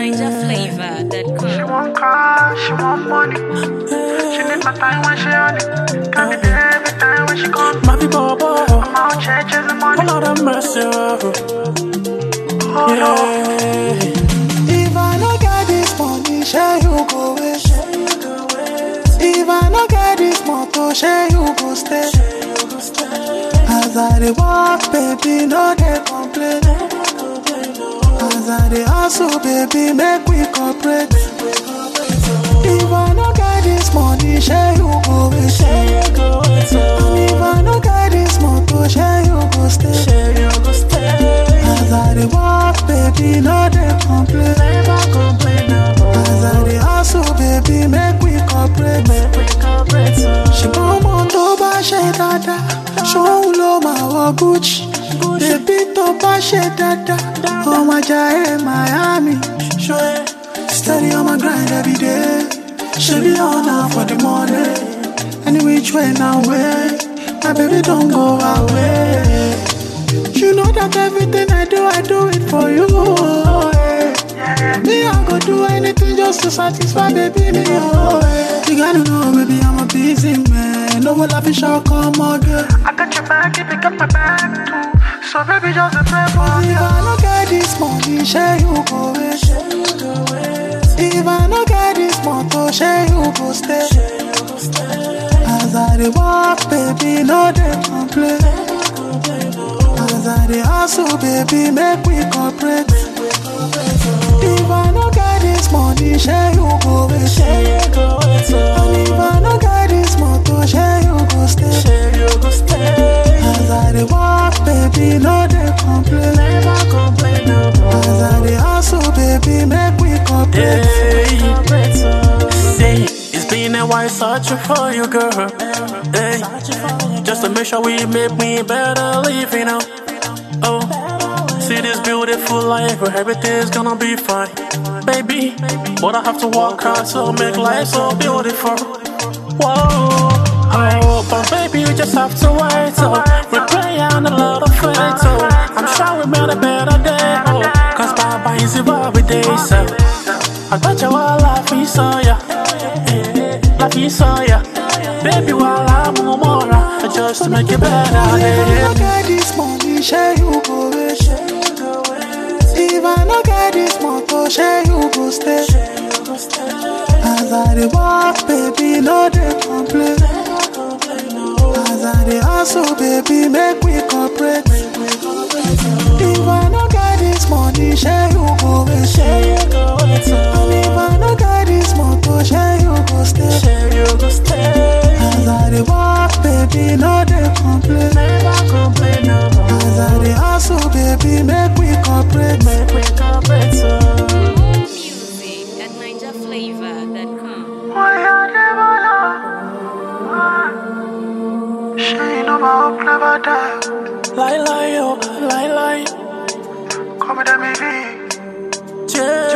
NinjaFlavor.com. want car, she want money. She need my time when she on it. Got me there every time when she come. My people, boy, I'm out here chasing money. Lord have mercy. Oh no. Yeah. If I no get this money, share you go away. If I no get this motor, share you go stay. As I dey walk, baby, no dey complain. As I dey hustle, baby, make we cooperate. If I no get this money, share you go away. And if I no get this motor, share you go stay. As I dey walk, baby, no dey complain. As I dey hustle, baby, make we cooperate. ṣùgbọ́n ọmọ tó bá ṣe dáadáa ṣóun ló máa wọ gucci bébí tó bá ṣe dáadáa ọmọ ajá ẹ miami ṣóyẹ steady on my grind every day ṣebí ọ̀nà for the money any which way na way my baby don go away. You know that everything I do, I do it for you. yeah. Me, I go do anything just to satisfy baby me. Oh, yeah. You gotta know, baby, I'm a busy man. No one laughing shall come again. I got your back if you got my back too. So baby, just a pray for If you. I no get this money, share you go away. If I no get this motor, share you go stay. As I dey walk, baby, no dey complain. As I dey hustle, baby, make we cooperate. If I no get this money, share you go away. And if I no get this motor, share you go stay. As I dey walk, baby, no dey complain. As I dey hustle, baby, make we cooperate. Say, it's been a while searching for you, girl. Hey, just to make sure we make me better live, you know. Oh, see this beautiful life where everything's gonna be fine, baby. But I have to work hard to make life so beautiful. Whoa. Oh, but baby, you just have to wait. Oh, we play on a lot of fate. Oh, I'm sure we made a better day. Oh, cause Baba is every day. So, I got you all life, we saw ya. Life, we saw ya. Baby, while I'm on more, just to make it better. If I Yeah. no get this money, share you go away. If I no get this motor, share you go stay. As I dey walk, baby, no dey complain. As I dey hustle, baby, make we cooperate. If I no get this money, share you go away. And if I no get this motor, share you go stay. As I dey walk, baby, no dey complain. As I dey hustle, baby, make we cooperate. Music at NinjaFlavor.com. Why I never know? She know my hope never die. Lie, lie, oh, lie, lie. Come with me, Yeah.